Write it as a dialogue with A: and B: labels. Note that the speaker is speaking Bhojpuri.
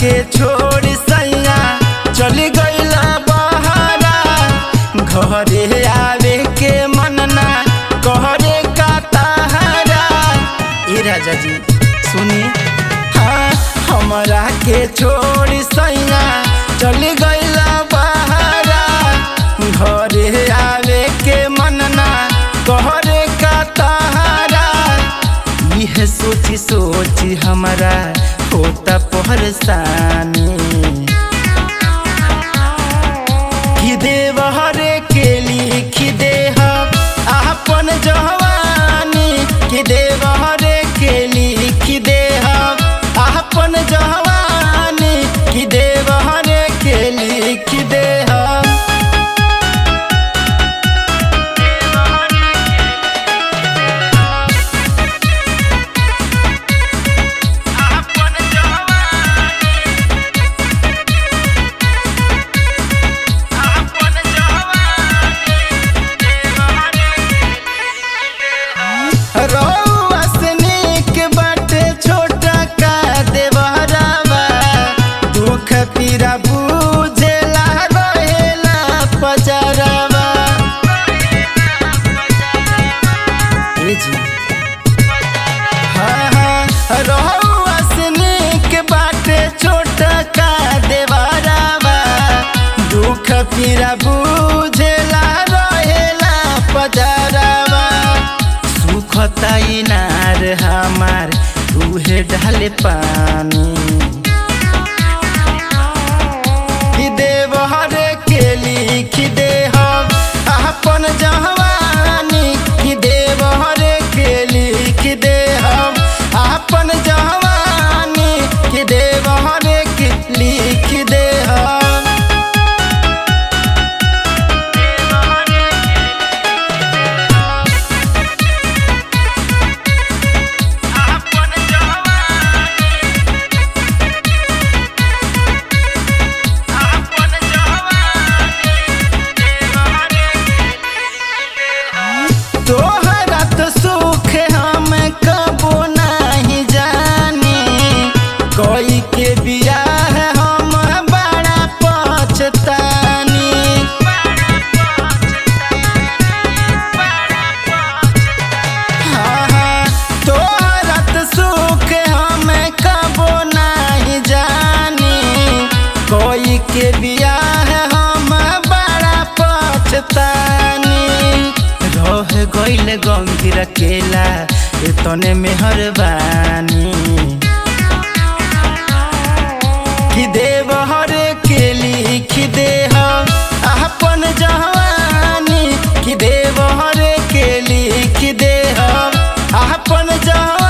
A: के छोड़ सैया चली गईला बहरा घरे आवे के मनना कहरे का तहरा ए राजा जी सुनी हाँ हमरा के छोड़ सैया चली गईला बहरा घरे आवे के मनना कहरे का तहरा यह सोची सोची हमारा होता परेशानी कि देव हरे के लिख दे अपन जवानी कि देव हरे के लिख दे अपन जवानी कि देव हरे के लिख दे रउआ से नीक बाटे छोटा का देवरवा दुख पीरा बुझेला रहेला पजरवा ए जी हाँ हाँ रउआ से नीक बाटे छोटा का देवरवा दुख पीरा बुझेला रहेला पजरवा सुखता इनार हमार उहे ढाले पानी कि देव हरे के लिख दे हम अपन जवानी कि देव हरे के लिख दे हम अपन जवानी कि देव हरे के लिख दे हम तोहरा तो सुख हम कबो नहीं जानी कोई के बियाह हम बड़ा पछतानी हाँ, हाँ, तोहरा तो सुख हम कबो नहीं जानी कोई के बियाह हम बड़ा पछतानी रह गईल गंभीर अकेला एतने मेहरबानी कि देव हरे के लिख दे हम अपन जवानी कि देव हरे के लिख दे हम अपन जवानी